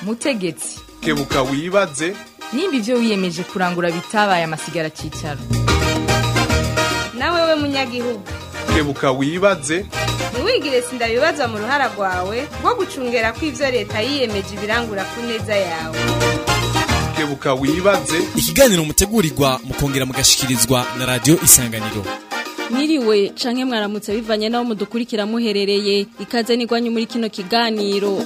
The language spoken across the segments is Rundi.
mutegetsi kebuka wibaze nimba ibyo wiyemeje kurangura bitabaye amasigara cyicaro nawe we munyagihugu kebuka wibaze ntiwigire sindabibaza mu ruhara rwawe rwo gucungera ko ibyo leta yiyemeje ibirangura ku neza yawe kebuka wibaze ikiganiro mutegurirwa mukongera mugashikirizwa na radiyo isanganiro Mwiriwe canke mwaramutse bivanye naho mudukurikira muherereye ikaze nigwanyu muri kino kiganiro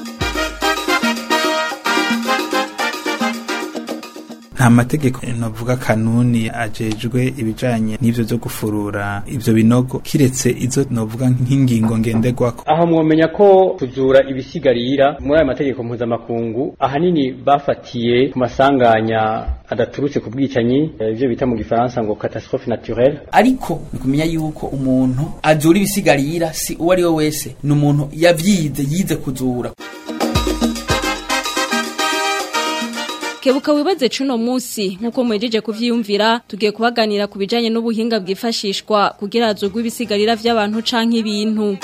nta mategeko novuga kanuni ajejwe ibijanye n'ivyo vyo gufurura ivyo binogo kiretse izo novuga nk'ingingo ngenderwako aho mwomenya ko kuzura ibisigarira muri ayo mategeko mpuzamakungu ahanini bafatiye ku masanganya adaturutse ku bwicanyi ivyo bita mu gifaransa ngo catastrophe naturelle ariko ni kumenya yuko umuntu azura ibisigarira si uwo ari we wese ni umuntu yavyize yize kuzura Kebuka wibaze cuno musi nkuko mwejeje kuvyiyumvira tugiye kubaganira ku bijanye n'ubuhinga bwifashishwa kugira azugwe ibisigarira vy'abantu canke ibintu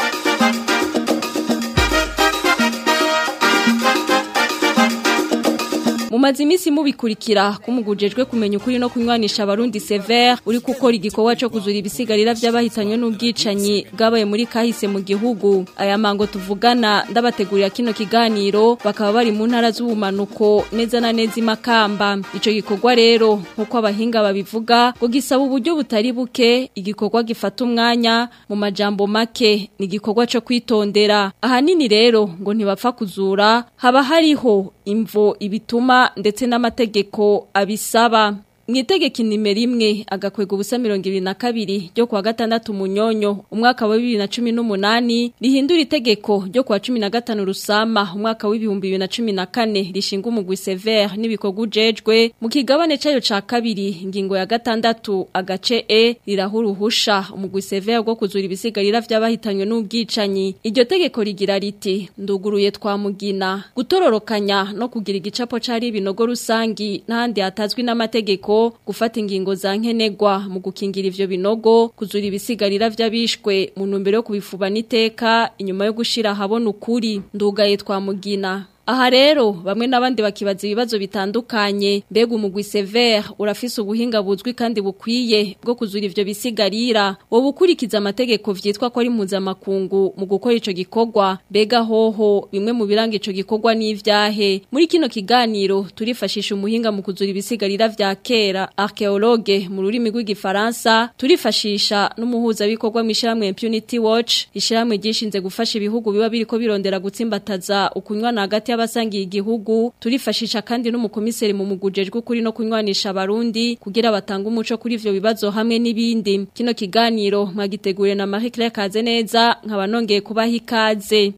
Mumaze imisi mubikurikira kumugujejwe kumenya ukuri no kunywanisha abarundi severe uri gukora igikorwa cyo kuzura ibisigarira by'abahitanywe n'ubwicanyi bwabaye muri kahise mu gihugu aya mango tuvugana ndabategurira kino kiganiro bakaba bari mu ntara z'ubumanuko neza na neza imakamba ico gikorwa rero nkuko abahinga babivuga ngo gisaba uburyo butari buke igikorwa gifata umwanya mu majambo make ni igikorwa cyo kwitondera ahanini rero ngo ntibapfa kuzura haba hariho imvo ibituma ndetse n'amategeko abisaba Mwitegeko nimero imwe agakwega ubusa mirongo ibiri na kabiri ryo kuwa gatandatu munyonyo umwaka wa bibiri na cumi n'umunani rihindura itegeko ryo kuwa cumi na gatanu rusama umwaka w'ibihumbi bibiri na cumi na kane rishinga umugwi severe n'ibikorwa ujejwe mu kigabane cayo ca kabiri ingingo ya gatandatu agace e riraha uruhusha umugwi severe rwo kuzura ibisigarira vy'abahitanywe n'ubwicanyi iryo tegeko rigira riti nduguruye twamugina gutororokanya no kugira igicapo cari ibinogo rusangi n'ahandi hatazwi n'amategeko gufata ingingo za nkenegwa mu gukingira ivyo binogo kuzura ibisigarira vy'abishwe mu ntumbero yo kubifuba n'iteka inyuma yo gushira habona ukuri ndugaye twamugina Aha rero bamwe n'abandi bakibaza ibibazo bitandukanye mbega umugwi severe urafise ubuhinga buzwi kandi bukwiye bwo kuzura ivyo bisigarira wo bukurikiza amategeko vyitwa ko ari mpuzamakungu mu gukora ico gikorwa mbega hoho bimwe mu biranga ico gikorwa n'ivyahe muri kino kiganiro turifashisha umuhinga mu kuzura ibisigarira vya kera archeologue mu rurimi rw'igifaransa turifashisha n'umuhuza bikorwa mu ishyirahamwe Impunity Watch ishyirahamwe ryishinze gufasha ibihugu biba biriko birondera gutsimbataza ukunywana hagati y'abasangiye igihugu turifashisha kandi n'umukomiseri mu mugujejwe kuri no kunywanisha abarundi kugira batanga umuco kuri ivyo bibazo hamwe n'ibindi kino kiganiro mwagiteguriye na Marie Claire Kazeneza nkaba nongeye kubaha ikaze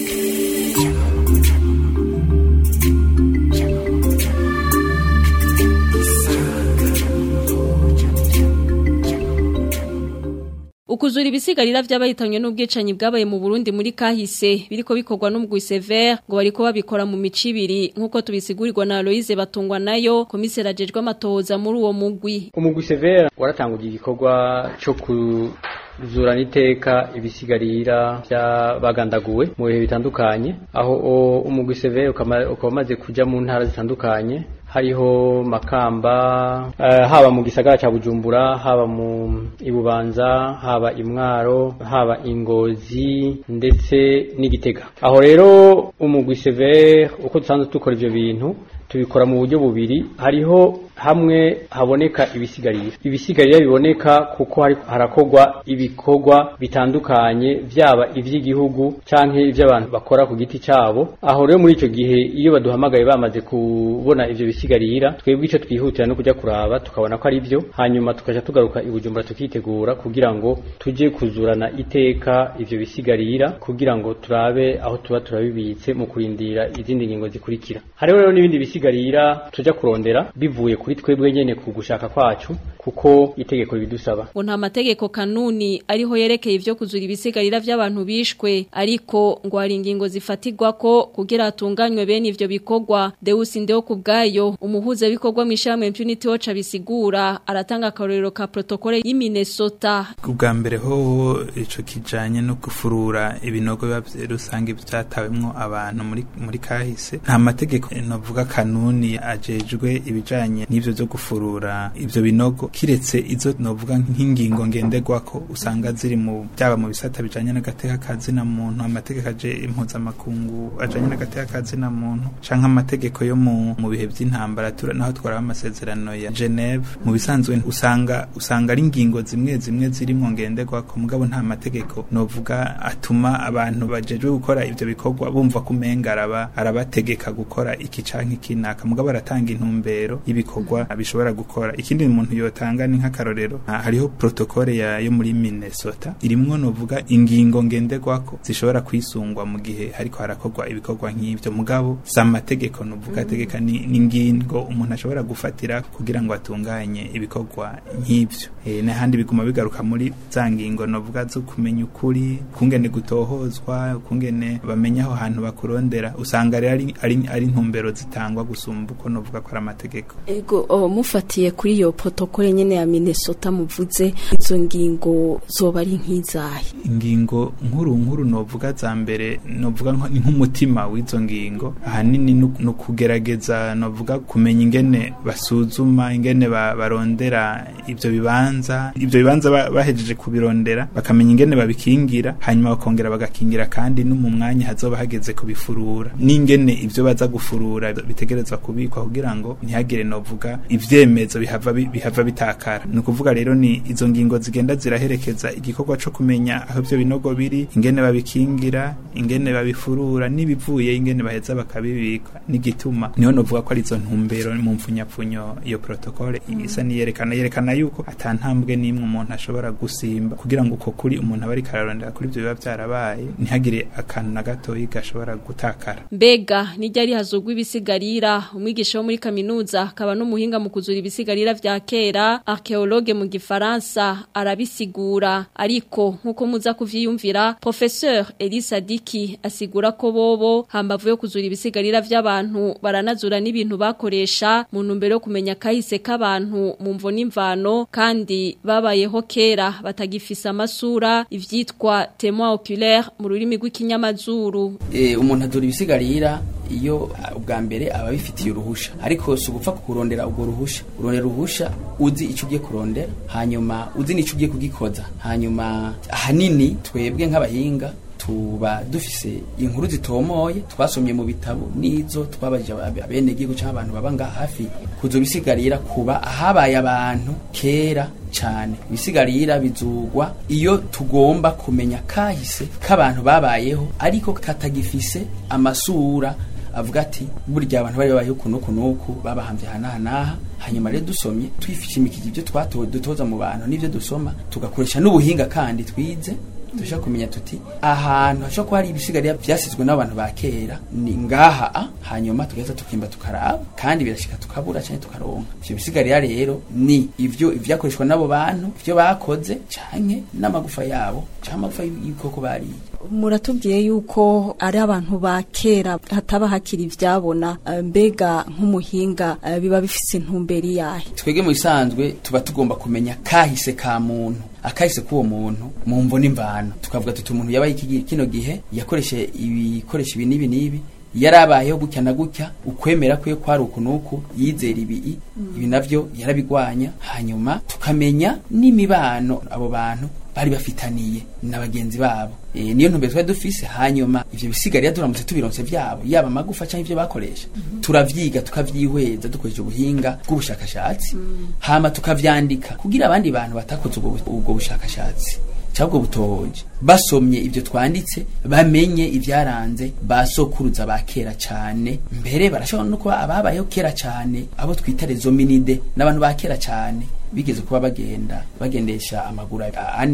Ukuzura ibisigarira vy'abahitanywe n'ubwicanyi bwabaye mu Burundi muri kahise biriko bikorwa n'umugwi Sever ngo bariko babikora mu micibiri nkuko tubisigurirwa na Aloise batungwa nayo komiseri ajejwe amatoza muri uwo mugwi umugwi Sever waratanguye igikorwa cyo kuzura niteka ibisigarira by'abagandaguwe mu bihe bitandukanye aho umugwi Sever ukaba umaze kuja mu ntara zitandukanye hariho makamba uh, haba mu gisagara ca Bujumbura haba mu ibubanza haba imwaro haba ingozi ndetse n'igitega aho rero umugwi Sever uko dusanzwe dukora ivyo bintu tubikora mu buryo bubiri hariho hamwe haboneka ibisigarira ibisigarira biboneka kuko harakogwa ibikorwa bitandukanye vyaba ivy'igihugu canke ivy'abantu bakora ku giti cabo aho rero muri ico gihe iyo baduhamagaye bamaze kubona ivyo bisigarira twebwe ico twihutira no kuja kuraba tukabona ko ari byo hanyuma tukaja tugaruka ibujumbura tukitegura kugira ngo tuje kuzurana iteka ivyo bisigarira kugira ngo turabe aho tuba turabibitse mu kurindira izindi ngingo zikurikira hariho rero n'ibindi bisigarira tuja kurondera bivuye kuri twebwe nyene ku gushaka kwacu kuko itegeko ribidusaba ngo nta mategeko kanuni ariho yerekeye ivyo kuzura ibisigarira vy'abantu bishwe ariko ngo hari ingingo zifatirwa ko kugira hatunganywe bene ivyo bikorwa Deus Ndeo kubgayo umuhuza bikorwa mu ishamwe Impunity Watch abisigura aratanga akarorero ka protokole y'i Minnesota ubwa mbere ho ico kijanye no gufurura ibinogo biba rusange byatawemwo abantu muri muri kahise nta mategeko novuga kanuni ajejwe ibijanye n'ivyo byo gufurura ivyo binogo kiretse izo novuga nk'ingingo ngenderwako usanga ziri mu byaba mu bisata bijanye n'agateka kazina muntu amategeko aje impuzamakungu ajanye n'agateka kazina muntu canke amategeko yo mu mu bihe by'intambara tura naho twara amasezerano ya Geneve mu bisanzwe usanga usanga ari ingingo zimwe zimwe zirimo ngenderwako mugabo nta mategeko novuga atuma abantu bajejwe gukora ivyo bikorwa bumva kumenga araba arabategeka gukora iki canke kinaka mugabo aratanga intumbero y'ibikorwa bishobora gukora ikindi umuntu yotanga ni nk'akarorero hariho protokole ya yo muri Minnesota irimwo novuga ingingo ngenderwako zishobora kwisungwa mu gihe hariko harakorwa ibikorwa nk'ivyo mugabo za mategeko novuga tegeka ni ingingo umuntu ashobora gufatira kugira ngo atunganye ibikorwa nk'ivyo e, n'ahandi biguma bigaruka muri za ngingo novuga zo kumenya ukuri kungene gutohozwa kungene bamenya aho hantu bakurondera usanga rero ari, ari, ari ntumbero zitangwa gusumba uko novuga ko ari amategeko ego oh, mufatiye kuri iyo protokole nyene ya Minnesota muvuze izo ngingo zoba ari nk'izahe ingingo nkuru nkuru novuga za mbere novuga nk'umutima w'izo ngingo ahanini no kugerageza novuga kumenya ingene basuzuma ingene ba, barondera ivyo bibanza ivyo bibanza bahejeje kubirondera bakamenya ingene babikingira hanyuma bakongera bagakingira kandi no mu mwanya hazoba hageze kubifurura n'ingene ivyo baza gufurura bitegerezwa kubikwa kugira ngo ntihagire novuga ivyemezo bihava bihava bitakara ni ukuvuga rero ni izo ngingo zigenda ziraherekeza igikorwa co kumenya aho ivyo binogo biri ingene babikingira ingene babifurura n'ibivuye ingene baheza bakabibika n'igituma niho novuga ko ari izo ntumbero mu mfunyapfunyo iyo protokole isa niyerekana yerekana yuko atantambwe n'imwe umuntu ashobora gusimba kugira ngo uko kuri umuntu aba ariko ararondera kuri ivyo biba vyarabaye ntihagire akantu na gatoyi gashobora gutakara mbega nijya hazugwa ibisigarira umwigisha wo muri kaminuza akaba n'umuhinga mu kuzura ibisigarira vya kera archaeologue mu gifaransa arabisigura ariko nkuko muza kuvyiyumvira professeur Elisa Diki asigura ko bobo hambavu yo kuzura ibisigarira vy'abantu baranazura n'ibintu bakoresha mu ntumbero yo kumenya kahise k'abantu mu mvo n'imvano kandi babayeho kera batagifisa amasura ivyitwa témoin oculaire mu rurimi rw'ikinyamazuru e, umuntu azura ibisigarira iyo ubwa mbere aba bifitiye uruhusha ariko si ugupfa kurondera ubwo ruhusha urondera uruhusha uzi icyo ugiye kurondera hanyuma uzi n'icyo ugiye kugikoza hanyuma ahanini twebwe nk'abahinga tuba dufise inkuru zitomoye twasomye mu bitabo n'izo twabajije abene gihugu cyangwa abantu baba ngaha hafi kuzo bisigarira kuba ahabaye abantu kera cyane ibisigarira bizugwa iyo tugomba kumenya kahise k'abantu babayeho ariko katagifise amasura avuga ati burya abantu bari babayeho kuno kunuku babahambye hanaha hanyuma rero dusomye twifishimikije ibyo twatowe dutoza mu bantu n'ibyo dusoma tugakoresha n'ubuhinga kandi twize dushaka kumenya tuti ahantu hashobora kuba hari ibisigarira byasizwe n'abantu ba kera ni ngaha a hanyuma tugahita tukimba tukaraba kandi birashika tukabura cyane tukaronka ivyo bisigarira rero ni ivyo ivyakoreshwa n'abo bantu ivyo bakoze canke n'amagufa yabo canke amagufa y'ibikoko bariye muratubwiye yuko ari abantu ba kera hataba hakiri ivyabona mbega nk'umuhinga biba bifise intumbero yahe twege mu bisanzwe tuba tugomba kumenya kahise ka muntu akahise k'uwo muntu mu mvo n'imvano tukavuga tuti umuntu yabaye iki kino gihe yakoreshe ibikoresho ibi n'ibi n'ibi yarabayeho gutya na gutya ukwemera kwe kwari uku nuku yizera ibi ibi navyo yarabigwanya hanyuma tukamenya n'imibano abo bantu bari bafitaniye na bagenzi babo e, niyo ntumbero twari dufise hanyuma ivyo bisigarira turamutse tubironse vyabo yaba amagufa canke ivyo bakoresha turavyiga tukavyihweza dukoresha ubuhinga bw'ubushakashatsi hama tukavyandika kugira abandi bantu batakoze ubwo bushakashatsi cyabwo butohoje basomye ibyo twanditse bamenye ibyaranze basokuruza ba kera cyane mbere barashobora no kuba ababayeho kera cyane abo twita rezominide n'abantu ba kera cyane bigeze kuba bagenda bagendesha amaguru ane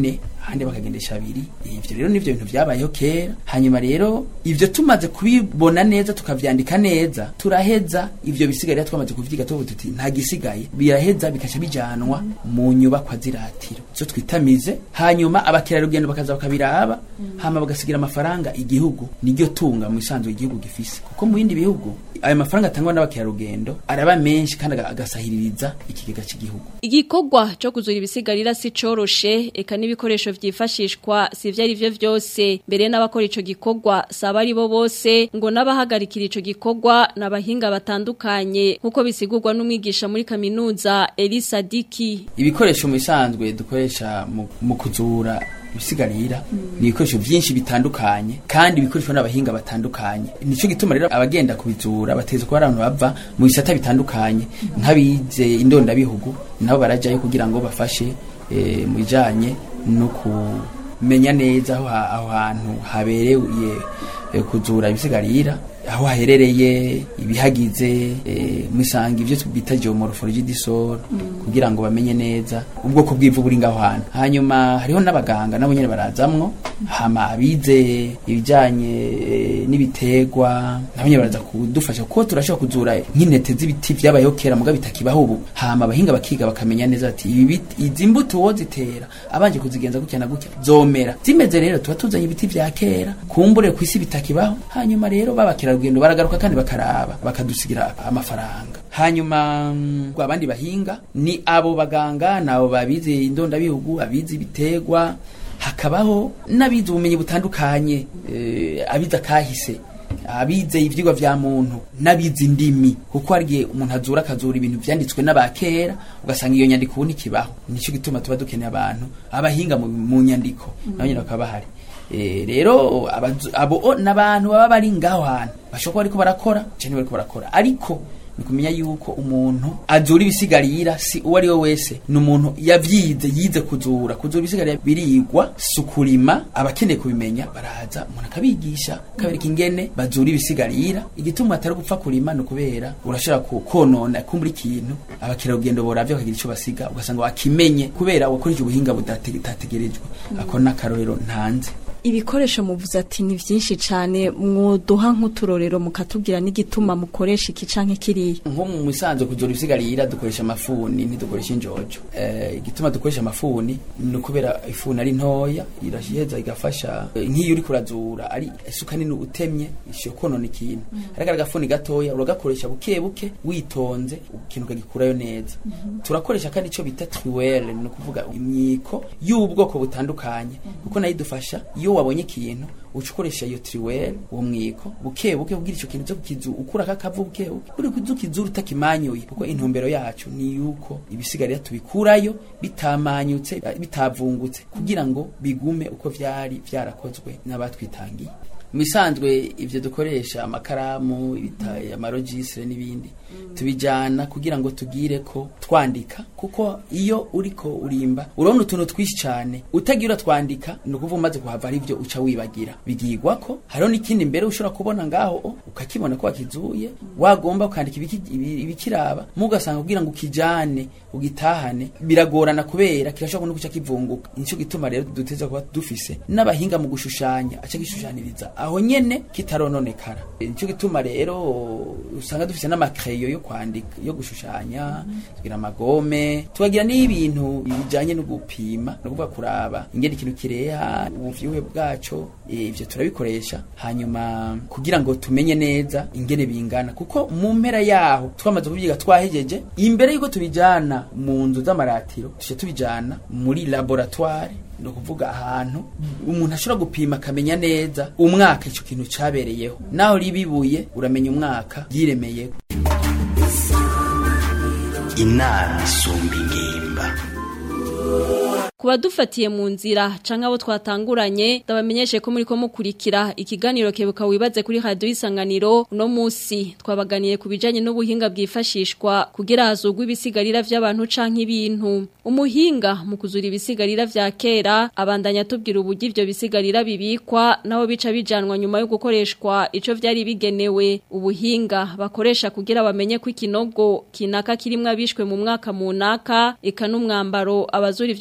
ahandi bakagendesha abiri ivyo rero nivyo bintu vyabayeho kera hanyuma rero ivyo tumaze kubibona neza tukavyandika neza turaheza ivyo bisigarira twamaze kuvyiga tuvuga tuti nta gisigaye biraheza bikaca bijanwa mu nyubakwa ziratiro zo twitamize hanyuma abakerarugendo bakaza bakabiraba hama bagasigira amafaranga igihugu niryo tunga mu isanzwe igihugu gifise kuko mu bindi bihugu ayo mafaranga atangwa n'abakerarugendo araba menshi kandi aga- agasahiririza ikigega cy'igihugu Igikorwa cyo kuzura ibisigarira si coroshe eka n'ibikoresho vyifashishwa si vyo ari vyo vyose mbere n'abakora ico gikorwa saba ari bo bose ngo n'abahagarikira ico gikorwa n'abahinga batandukanye nkuko bisigurwa n'umwigisha muri kaminuza Elisa Diki ibikoresho mu isanzwe dukoresha mu, mu kuzura ibisigarira ni ibikoresho byinshi bitandukanye kandi bikoreshwa n'abahinga batandukanye nico gituma rero abagenda kubizura bateza kuba ari abantu bava mu bisata bitandukanye nk'abize indondabihugu nabo barajyayo kugira ngo bafashe eh, mu bijanye no kumenya neza aho ha- aho hantu habereye eh, kuzura ibisigarira aho haherereye ibihagize eh, musanga ivyo bita geomorphology disor kugira ngo bamenye neza ubwoko bw'ivu buri ngaho hantu hanyuma hariho n'abaganga nabo nyene barazamwo hama abize ibijanye eh, n'ibiterwa nabo nyene baraza kudufasha kuko turashobora kuzura nk'intete z'ibiti vyabayeho kera muga bitakibaho ubu hama abahinga bakiga bakamenya neza ati ibi biti izi mbuto wo zitera abanje kuzigenza gutya na gutya zomera zimeze rero tuba tuzanye ibiti vya kera kumbure ku isi bitakibaho hanyuma rero babakerarugendo baragaruka kandi bakaraba bakadusigira amafaranga hanyuma mm, abandi bahinga ni abo baganga nabo babize indondabihugu abize ibiterwa hakabaho n'abize ubumenyi butandukanye eh, abize akahise abize ivyigwa vya muntu n'abize indimi kuko hari igihe umuntu azura akazura ibintu vyanditswe n'abakera ugasanga iyo nyandiko ubu ntikibaho nico gituma tuba dukeneye abantu abahinga mu, mu nyandiko nabo nyene bakaba bahari Eh, rero abazu- abo o- n'abantu baba bari ngaho hantu bashobora kuba bariko barakora canke bariko barakora ariko ni kumenya yuko umuntu azura ibisigarira si uwo ari we wese ni umuntu yavyize yize kuzura kuzura ibisigarira birigwa si ukurima abakeneye kubimenya baraza umuntu akabigisha akabereka ingene bazura ibisigarira igituma atari gupfa kurima ni ukubera urashobora ku- konona kumbura ikintu abakerarugendo boravye bakagira ico basiga ugasanga wakimenye kubera wakoresha ubuhinga budate- butategerejwe ako n'akarorero ntanze ibikoresho muvuze ati ni byinshi cyane mwoduha nk'uturorero mukatubwira n'igituma mukoresha iki canke kiriya nko mu musanzwe kuzura ibisigarira dukoresha amafuni ntidukoresha injojo eh, igituma dukoresha amafuni ni ukubera ifuni ari ntoya iraheza igafasha eh, nk'iyo uri kurazura ari isuka nini utemye ishobora konona ikintu ariko agafuni gatoya uragakoresha buke buke witonze ikintu ukagikurayo neza turakoresha kandi icyo bita triwele ni ukuvuga imyiko y'ubwoko butandukanye kuko nayo idufasha iyo wabonye ikintu uca ukoresha iyo triwele uwo mwiko buke buke kugira icyo kintu cyo kukizu ukura kakavu buke buke uri kuzukizura utakimanyuye kuko intumbero yacu ni yuko ibisigarira tubikurayo bitamanyutse eh, bitavungutse kugira ngo bigume uko vyari vyarakozwe n'abatwitangiye mu bisanzwe ivyo dukoresha amakaramu ibita- amarojisire n'ibindi tubijana kugira ngo tugire ko twandika kuko iyo uriko urimba urabona utuntu twinshi cyane utagira twandika ni ukuvuga umaze kuhava ari byo uca wibagira bigigwa ko hariho n'ikindi mbere ushobora kubona ngaho o, ukakibona ko wakizuye wagomba ukandika ibiki- ibi- ibikiraba mugasanga kugira ngo ukijane ugitahane biragorana kubera kirashobora no guca kivunguka nico gituma rero duteza kuba dufise n'abahinga mu gushushanya aca gishushaniriza aho nyene kitarononekara nico gituma rero usanga dufise n'amakeyo yo kwandika yo gushushanya tugira amagome tukagira n'ibintu bijanye no gupima no kuvuga kuraba ingene ikintu kireha ubuvyibuhe bwaco eh, ivyo turabikoresha hanyuma kugira ngo tumenye neza ingene bingana kuko mu mpera yaho twamaze kubyiga twahejeje imbere yuko tubijana mu nzu z'amaratiro tuje tubijana muri laboratoire ni ukuvuga ahantu umuntu ashobora gupima akamenya neza umwaka icyo kintu cyabereyeho naho ribibuye uramenya umwaka ryiremeye inama isumba ingimba Kuba dufatiye mu nzira canke abo twatanguranye ndabamenyeshe ko muri ko mukurikira ikiganiro kebuka wibaze kuri radio isanganiro uno musi twabaganiye ku bijanye n'ubuhinga bwifashishwa kugira hazugwe ibisigarira vy'abantu canke ibintu umuhinga mu kuzura ibisigarira vya kera abandanya tubwira uburyo ivyo bisigarira bibikwa naho bica bijanwa nyuma yo gukoreshwa ico vyari bigenewe ubuhinga bakoresha kugira bamenye ko ikinogo kinaka kirimwe abishwe mu mwaka munaka eka n'umwambaro abazura ivyo bisigarira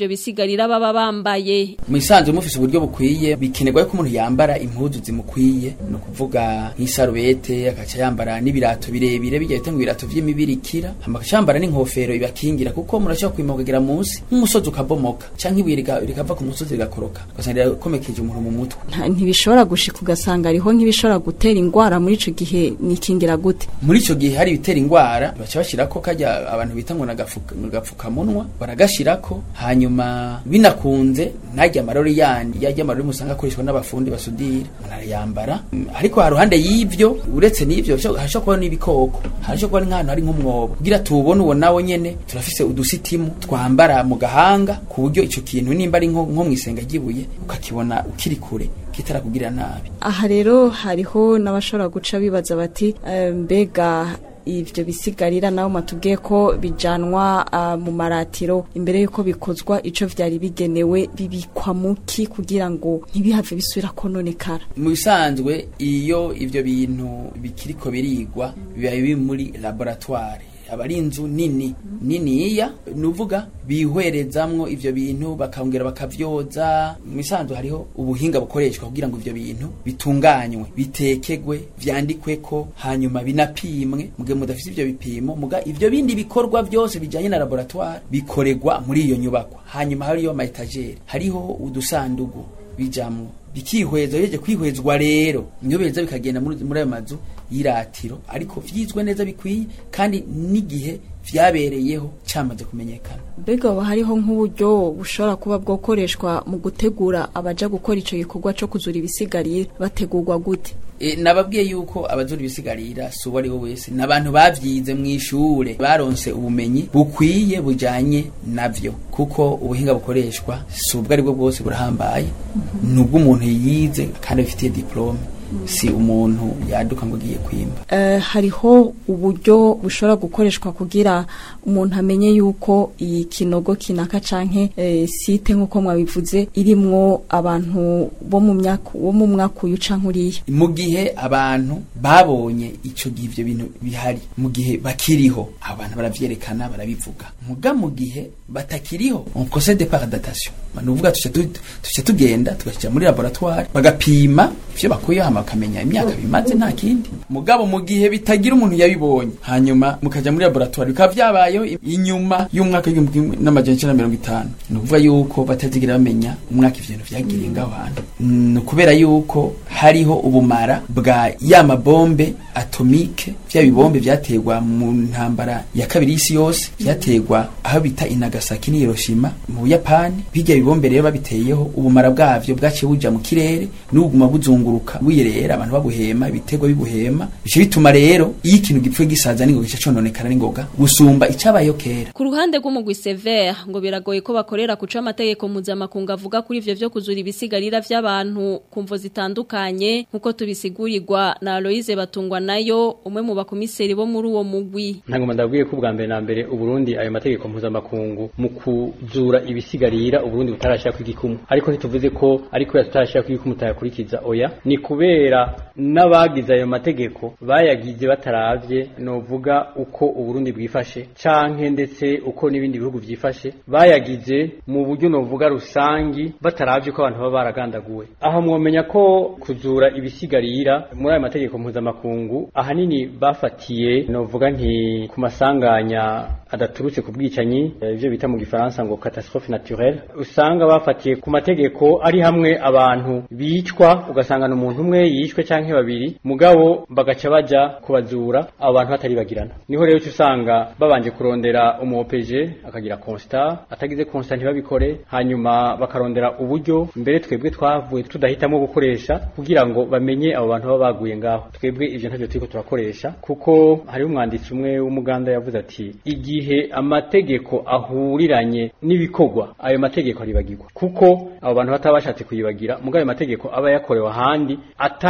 bisigarira baba bambaye mu isanzwe mufise uburyo bukwiye bikenerwa ko umuntu yambara impuzu zimukwiye ni ukuvuga nk'isarubete agaca yambara n'ibirato birebire bijya bita ngo ibirato vy'imibirikira hama agaca yambara n'inkofero ibakingira kuko murashobora kwimogagera munsi nk'umusozi ukabomoka canke ibuye riga- rikava ku musozi rigakoroka ugasanga rirakomekeje umuntu mu mutwe Nta- ntibishobora gushika ugasanga ariho nk'ibishobora gutera ingwara muri ico gihe nikingira gute muri ico gihe hari ibitera ingwara baca bashirako kajya abantu bita ngo nagafuka nagapfukamunwa baragashirako hanyuma binakunze najya amarori yandi yajya amarori musanga akoreshwa n'abafundi basudira umuntu arayambara Mm, ariko ha ruhande y'ivyo uretse n'ivyo hasho- hashobora kuba n'ibikoko hashobora kuba nk'ahantu hari nk'umwobo kugira tuwubone uwo nawo nyene turafise udusitimu twambara mu gahanga ku buryo ico kintu nimba ari nko nko mw'isenga ry'ibuye ukakibona ukiri kure kitarakugira nabi aha rero hariho n'abashobora guca bibaza bati eh, mbega ivyo bisigarira nawe matubwiye ko bijanwa ah, mu maratiro imbere yuko bikozwa ico vyari bigenewe bibikwa muki kugira ngo ntibihave bisubira kononekara mu bisanzwe iyo ivyo bintu bikiriko birigwa biba biri muri laboratoire aba ari inzu nini niniya nuvuga bihwerezamwo ivyo bintu bakongera bakavyoza mu bisanzwe hariho ubuhinga bukoreshwa kugira ngo ivyo bintu bitunganywe bitekegwe vyandikweko hanyuma binapimwe mugihe mudafise ivyo bipimo muga ivyo bindi bikorwa vyose bijanye na laboratoire bikoregwa muri iyo nyubakwa hanyuma hariyo ama etagere hariho udusandugu bijamwo bikihweza yeje kwihwezwa rero niyo beza bikagenda muri muri ayo mazu yiratiro ariko vyizwe neza bikwiye kandi n'igihe vyabereyeho cyamaze kumenyekana mbega hoba hariho nk'uburyo bushobora kuba bwokoreshwa mu gutegura abaja gukora ico gikorwa co kuzura ibisigarira bategurwa gute E, nababwiye yuko abazura ibisigarira si uwo ari we wese ni abantu bavyize mu ishure baronse ubumenyi bukwiye bujanye navyo kuko ubuhinga bukoreshwa si ubwo ari bwo bwose burahambaye ni ubw'umuntu yize kandi abifitiye diplome si umuntu yaduka ngo agiye kwimba Eh, hariho uburyo bushobora gukoreshwa kugira umuntu amenye yuko iyi kinogo kinaka canke eh, site nk'uko mwabivuze irimwo abantu bo mu myaka bo mu mwaka uyu canke uriya mu gihe abantu babonye ico gihe ivyo bintu bihari mu gihe bakiriho abantu baravyerekana barabivuga muga mu gihe batakiriho on procède par datation nuvuga tuca tu- tuca tugenda tugashyira muri laboratoire bagapima ivyo bakuyeho hama bakamenya imyaka bimaze nta kindi mugabo mu gihe bitagira umuntu yabibonye hanyuma mukaja muri laboratoire bikaba vyabayeho i- inyuma y'umwaka w'igihumbi kimwe n'amajana icenda na mirongo itanu ni ukuvuga yuko batazigira bamenya umwaka ivyo bintu vyagiriye ngaho hantu ni ukubera yuko hariho ubumara bwa ya mabombe atomike vya bibombe vyategwa mu ntambara ya kabiri y'isi yose vyategwa aho bita i Nagasaki ni Hiroshima mu Buyapani bijya bibombe rero babiteyeho ubumara bwavyo bwaciye buja mu kirere n'ubuguma buzunguruka buyerera abantu babuhema ibitego bibuhema bice bituma rero iyo ikintu gipfuye gisaza n'ingoga gica cononekara n'ingoga gusumba icabayeho kera Ku ruhande rw'umugwi Sever ngo biragoye ko bakorera kuca amategeko mpuzamakungu avuga kuri ivyo vyo kuzura ibisigarira vy'abantu ku mvo zitandukanye nkuko tubisigurirwa na Aloise Batungwa nayo umwe mu bakomiseri bo muri uwo mugwi. ntabwo ndabwiye ko ubwa mbere na mbere uburundi ayo mategeko mpuzamakungu mu kuzura ibisigarira uburundi butarashyira ku igikumu ariko ntituvuze ko ariko tutarashyira ku igikumu tutayakurikiza oya ni kubera n'abagize ayo mategeko bayagize bataravye novuga uko uburundi bwifashe canke ndetse uko n'ibindi bihugu vyifashe bayagize mu buryo novuga rusangi bataravye ko abantu baba baragandaguwe aho mwomenya ko kuzura ibisigarira muri ayo mategeko mpuzamakungu ahanini bafatiye novuga nti ku masanganya adaturutse ku bwicanyi eh, ivyo bita mu gifaransa ngo catastrophe naturelle usanga bafatiye ku mategeko ari hamwe abantu bicwa ugasanga umuntu umwe yishwe canke babiri mugabo bagaca baja kubazura abo bantu batari bagirana niho rero uca usanga babanje kurondera umuopeje akagira constat atagize constat ntibabikore hanyuma bakarondera uburyo mbere twebwe twavuye tudahitamo gukoresha kugira ngo bamenye abo bantu baba baguye ngaho twebwe ivyo ntavyo turiko turakoresha kuko hariho umwanditsi umwe w'umuganda yavuze ati igihe amategeko ahuriranye n'ibikorwa ayo mategeko aribagirwa kuko abo bantu bataba bashatse kuyibagira mugabo ayo mategeko aba yakorewe ahandi atari yigeze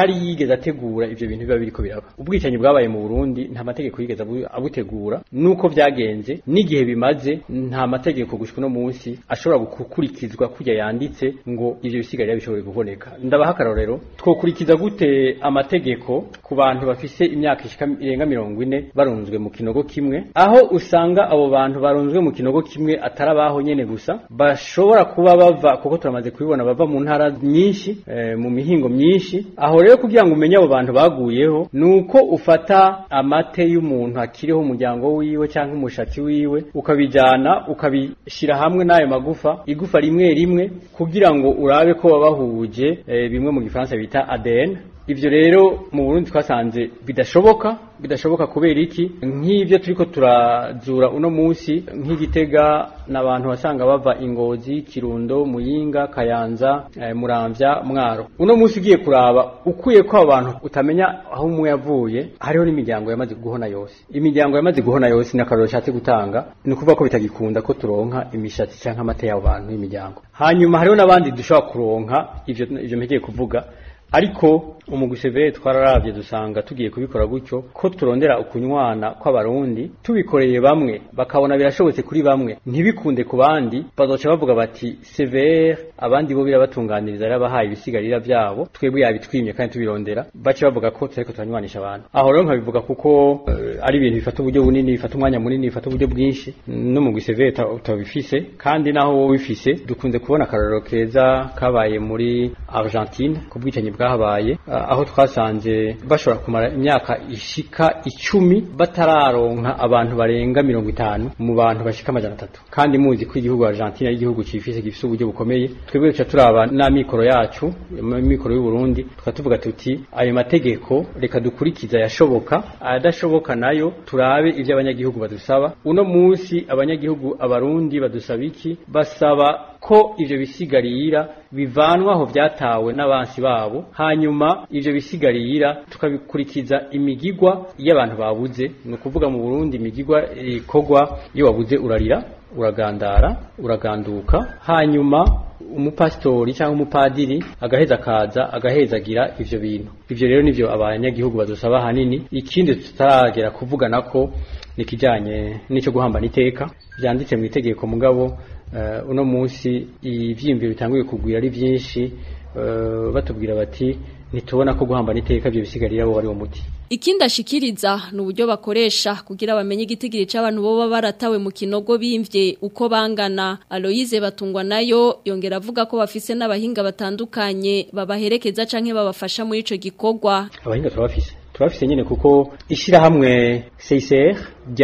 yigeze ategura ivyo bintu biba biriko biraba ubwicanyi bwabaye mu Burundi nta mategeko yigeze abu- abutegura nuko vyagenze n'igihe bimaze nta mategeko gushika no munsi ashobora gukurikizwa kujya yanditse ngo ivyo bisigarira bishobore kuboneka ndabaha akarorero twokurikiza gute amategeko ku bantu bafise imyaka ishika irenga mirongo ine barunzwe mu kinogo kimwe aho usanga abo bantu barunzwe mu kinogo kimwe atari abaho nyene gusa bashobora kuba bava kuko turamaze kubibona bava mu ntara nyinshi eh, mu mihingo myinshi aho rero kugira ngo umenye abo bantu baguyeho nuko ufata amate y'umuntu akiriho umuryango wiwe cyangwa umushatsi wiwe ukabijana ukabishira hamwe n'ayo magufa igufa rimwe rimwe kugira ngo urabe ko babahuje eh, bimwe mu gifaransa bita ADN Ivyo rero mu Burundi twasanze bidashoboka bidashoboka kubera iki nk'ivyo turiko turazura uno munsi nk'igitega n'abantu wasanga bava ingozi kirundo muyinga kayanza eh, muramvya mwaro uno munsi ugiye kuraba ukuye ko abantu utamenya aho umwe yavuye hariho n'imiryango yamaze guhona yose imiryango yamaze guhona yose n'akaroro nshatse gutanga ni ukuvuga ko bitagikunda ko turonka imishatsi canke amata y'abo bantu y'imiryango hanyuma hariho n'abandi dushobora kuronka ivyo ivyo mpegeye kuvuga ariko umugwi severe twararavye dusanga tugiye kubikora gutyo ko turondera ukunywana kw'abarundi tubikoreye bamwe bakabona birashobotse kuri bamwe ntibikunde ku bandi bazoca bavuga bati severe abandi bo birabatunganiriza yarabahaye ibisigarira vyabo twebwe yabitwimye kandi tubirondera bace bavuga ko turiko turanywanisha abantu aho rero nkabivuga kuko eh, ari ibintu bifata uburyo bunini bifata umwanya munini bifata uburyo bwinshi n'umugwi severe ta- utabifise kandi naho wowe ubifise dukunze kubona akarorero keza kabaye muri Argentine ku bwicanyi bwahabaye ah, aho twasanze bashobora kumara imyaka ishika icumi batararonka abantu barenga mirongo itanu mu bantu bashika amajana atatu kandi muzi ko igihugu Argentine ari igihugu cifise gifise uburyo bukomeye twebwe duca turaba n'amikoro yacu amikoro y'u Burundi tukatuvuga tuti ayo mategeko reka dukurikiza yashoboka adashoboka nayo turabe ivyo abanyagihugu badusaba uno munsi abanyagihugu abarundi badusaba iki basaba ko ivyo bisigarira bivanwa aho vyatawe n'abansi babo hanyuma ivyo bisigarira tukabikurikiza imigigwa y'abantu babuze ni ukuvuga mu Burundi imigigwa ikorwa iyo wabuze urarira uragandara uraganduka hanyuma umupasitori cyangwa umupadiri agaheza akaza agahezagira ivyo bintu ivyo rero nivyo abanyagihugu badusaba hanini ikindi tutaragera kuvugana ko nikijanye n'ico guhambana iteka byanditse mu itegeko mugabo uh, uno munsi ivyiyumviro bitanguye kugwira ari vyinshi uh, batubwira bati ntitubona ko guhambana iteka byo bisigarira bo ari wo muti Ikindi ashikiriza ni uburyo bakoresha kugira bamenye igitigiri c'abantu boba baratawe mu kinogo bimvye uko bangana Aloyize batungwa nayo yongera avuga ko bafise n'abahinga batandukanye babaherekeza canke babafasha muri ico gikorwa abahinga turabafise turabafise nyene kuko ishirahamwe CICR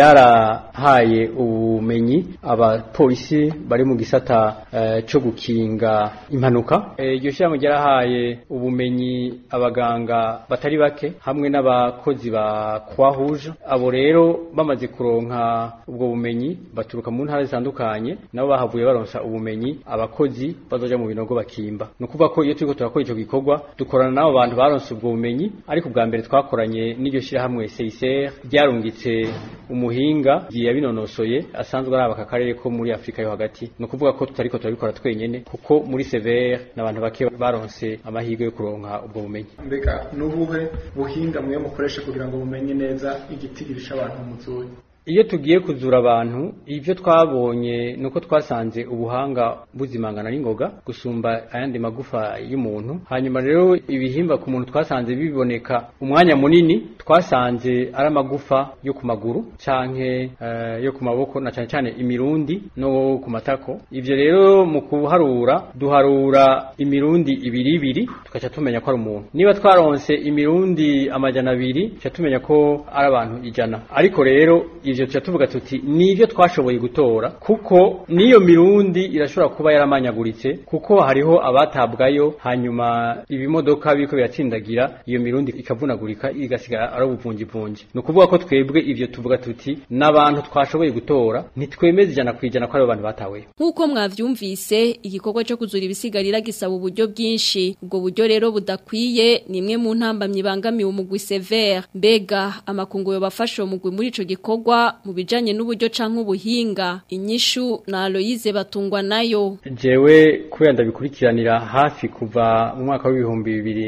ryarahaye ubumenyi abapolisi bari mu gisata uh, co gukinga impanuka iryo e, shirahamwe ryarahaye ubumenyi abaganga batari bake hamwe n'abakozi ba Croix Rouge abo rero bamaze kuronka ubwo bumenyi baturuka mu ntara zitandukanye nabo bahavuye baronsa ubumenyi abakozi bazoja mu binogo bakimba no kuvuga ko iyo turiko turakora ico gikorwa dukorana n'abo bantu baronse ubwo bumenyi ariko bwa mbere twakoranye n'iryo shirahamwe CICR ryarungitse umuhinga yabinonosoye asanzwe ari aka karere ko muri Afrika yo hagati no kuvuga ko tutariko turabikora twenyene kuko muri severe n'abantu bake baronse amahirwe yo kuronka ubwo bumenyi mbega nubuhe buhinga mwe mukoresha kugira ngo mumenye neza igitigiri c'abantu muzuye iyo tugiye kuzura abantu ivyo twabonye nuko twasanze ubuhanga buzimangana n'ingoga gusumba ayandi magufa y'umuntu hanyuma rero ibihimba ku muntu twasanze biboneka umwanya munini twasanze ari amagufa yo ku maguru canke uh, yo ku maboko na cane cane imirundi no ku matako ivyo rero mu kuharura duharura imirundi ibiri ibiri tukaca tumenya ko ari umuntu niba twaronse imirundi amajana abiri tuca tumenya ko ari abantu ijana ariko rero ivyo tuca tuvuga tuti nivyo twashoboye gutora kuko niyo mirundi irashobora kuba yaramanyaguritse kuko hariho abatabwayo hanyuma ibimodoka biriko biratsindagira iyo mirundi ikavunagurika igasigara ari ubuvunjivunji ni ukuvuga ko twebwe ivyo tuvuga tuti n'abantu twashoboye gutora ntitwemeza ijana ku ijana ko aribo bantu bataweyo nk'uko mwavyumvise igikorwa cyo kuzura ibisigarira gisaba uburyo bwinshi ubwo buryo rero budakwiye ni imwe mu ntambamyi ibangamiye umugwi severe mbega amakungu yobafasha uwo mugwi muri ico gikorwa mu bijanye n'uburyo canke ubuhinga inyishu na Aloyize batungwa nayo jewe kubera ndabikurikiranira hafi kuva mu mwaka w'ibihumbi bibiri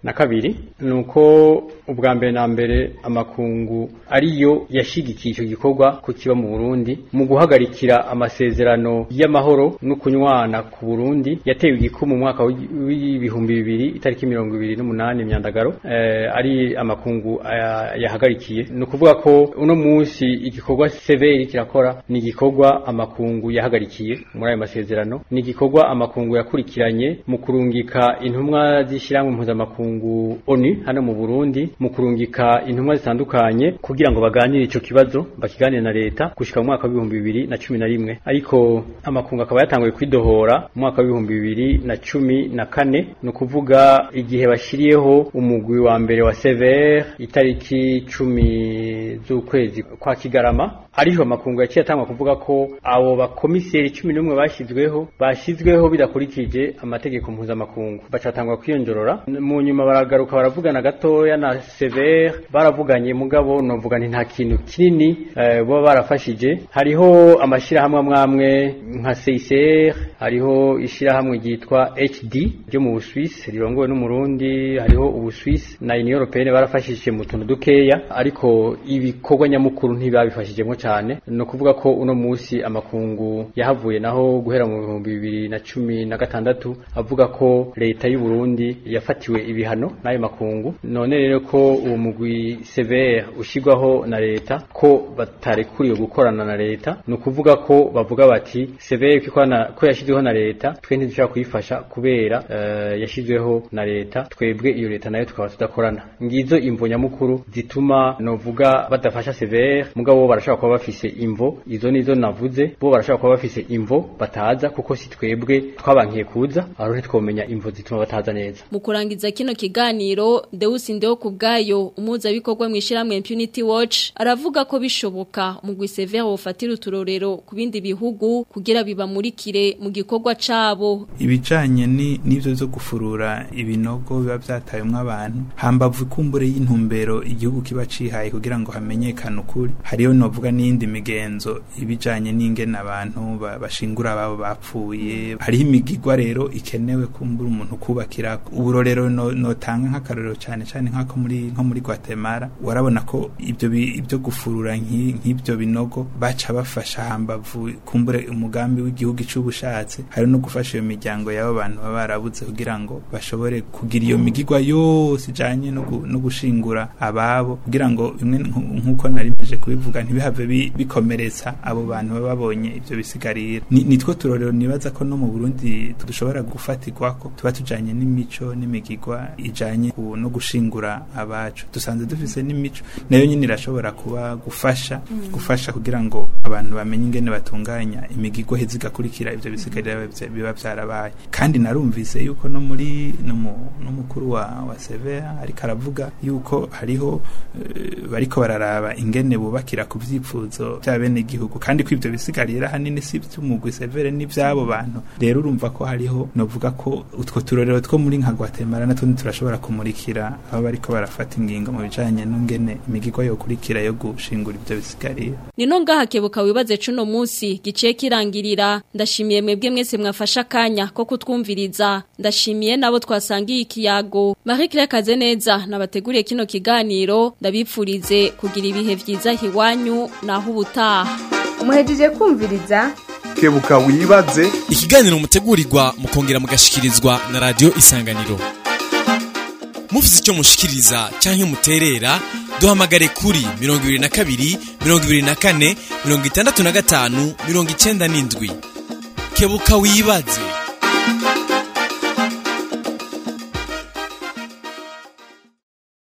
na kabiri nuko ubwa mbere na mbere amakungu ariyo yashigikiye icyo gikorwa ku kiba mu Burundi mu guhagarikira amasezerano y'amahoro no kunywana ku Burundi yatewe igikumu mu mwaka w'ibihumbi bibiri itariki mirongo ibiri n'umunani myandagaro eh, ari amakungu aya- yahagarikiye ni ukuvuga ko uno munsi igikorwa severi kirakora ni igikorwa amakungu yahagarikiye muri ayo masezerano ni igikorwa amakungu yakurikiranye mu kurungika intumwa z'ishyirahamwe mpuzamakungu ONU hano mu Burundi mu kurungika intumwa zitandukanye kugira ngo baganire ico kibazo bakiganire na leta gushika mu mwaka w'ibihumbi bibiri na cumi na rimwe ariko amakungu akaba yatanguye kwidohora mu mwaka w'ibihumbi bibiri na cumi na kane ni ukuvuga igihe bashiriyeho umugwi wa mbere wa sever itariki cumi z'ukwezi kwa kigarama ariho amakungu yaciye atangwa kuvuga ko abo bakomiseri cumi n'umwe bashyizweho bashyizweho bidakurikije amategeko mpuzamakungu bacatangwa kwiyongerora mu nyuma baragaruka baravugana gatoya na sever baravuganye mugabo novuga nti nta kintu kinini eh, baba barafashije hariho amashyirahamwe amwe amwe nka CICR hariho ishyirahamwe ryitwa HD ryo mu Busuwisi rirongowe n'umurundi hariho Ubusuwisi na Union Européenne barafashije mu tuntu dukeya ariko ibikorwa nyamukuru ntibabifashijemo cyane no kuvuga ko uno munsi amakungu yahavuye naho guhera mu bihumbi bibiri na cumi na gatandatu avuga ko leta y'u Burundi yafatiwe ibihano n'ayo makungu none rero ko uwo mugwi severe ushyirwaho na leta ko batarekuriwe gukorana na leta ni ukuvuga ko bavuga bati severe ko ikorana- ko yashyizweho na leta twe ntidushobora kuyifasha kubera eh, yashyizweho na leta twebwe iyo leta nayo tukaba tudakorana ngizo imvo nyamukuru zituma novuga badafasha severe mugabo bo barashobora kuba bafise imvo izo nizo navuze bo barashobora kuba bafise imvo bataza kuko si twebwe twabankiye kuza aho ntitwomenya imvo zituma bataza neza mu kurangiza kino kiganiro Deus Ndeo kubgayo umuzabikorwa mu ishiramwe Impunity Watch aravuga ko bishoboka mu gwisevere wofatira uturorero ku bindi bihugu kugira bibamurikire mu gikorwa cabo ibijanye ni n'ivyo zo gufurura ibinogo biba vyatayemwo abantu hambavu ikumbure y'intumbero igihugu kiba cihaye kugira ngo hamenyekane ukuri hariyo novuga n'iyindi migenzo ibijanye n'ingene abantu ba- bashingura ababo bapfuye hariho imigigwa rero ikenewe kumbura umuntu kubakira uburorero no- notanga nk'akarorero cane cane nk'ako muri nko muri Guatemala warabona ko ibyo bi- ibyo gufurura nk'i- nk'ibyo binogo baca bafasha hambavu kumbure umugambi w'igihugu c'ubushatse hari no gufasha iyo miryango y'abo bantu baba barabuze kugira ngo bashobore kugira iyo migigwa yose ijanye no gu- no gushingura ababo kugira ngo bimwe nku- nk'uko narimeje kubivuga ntibihave bi- bikomeretsa abo bantu baba babonye ivyo bisigarira Ni- nitwo turorero nibaza ko no mu Burundi dushobora gufatirwako tuba tujanye n'imico n'imigigwa ijanye ku- no gushingura abacu dusanze dufise n'imico nayo nyine irashobora kuba gufasha Mm. gufasha kugira ngo abantu bamenye ingene batunganya imigigwa heza igakurikira ivyo bisigarira biba- biba vyarabaye kandi narumvise yuko no muri no mu- n'umukuru wa wa Severa ariko aravuga yuko hariho eh, bariko bararaba ingene bubakira ku vyipfuzo vya bene igihugu kandi ko ivyo bisigarira hanini si vy'umugwi Severe n'ivyabo bantu rero urumva ko hariho novuga ko utwo turorero two muri nka Guatemala natwo turashobora kumurikira abo bariko barafata ingingo mu bijanye n'ingene imigigwa yokurikira yo gushingura ivyo bisigarira Nino ngaha kebuka wibaze cuno munsi giciye kirangirira ndashimiye mwebwe mwese mwafasha kanya ko kutwumviriza ndashimiye nabo twasangiye ikiyago Marie Claire Kazeneza nabateguriye kino kiganiro ndabipfurize kugira ibihe vyiza hiwanyu naho ubutaha muhejeje kumviriza kebuka wibaze ikiganiro mutegurirwa mukongera mugashikirizwa na radio isanganiro mufite icyo mushikiriza cyangwa muterera duhamagare kuri 22 24 65 97 kebuka wibaze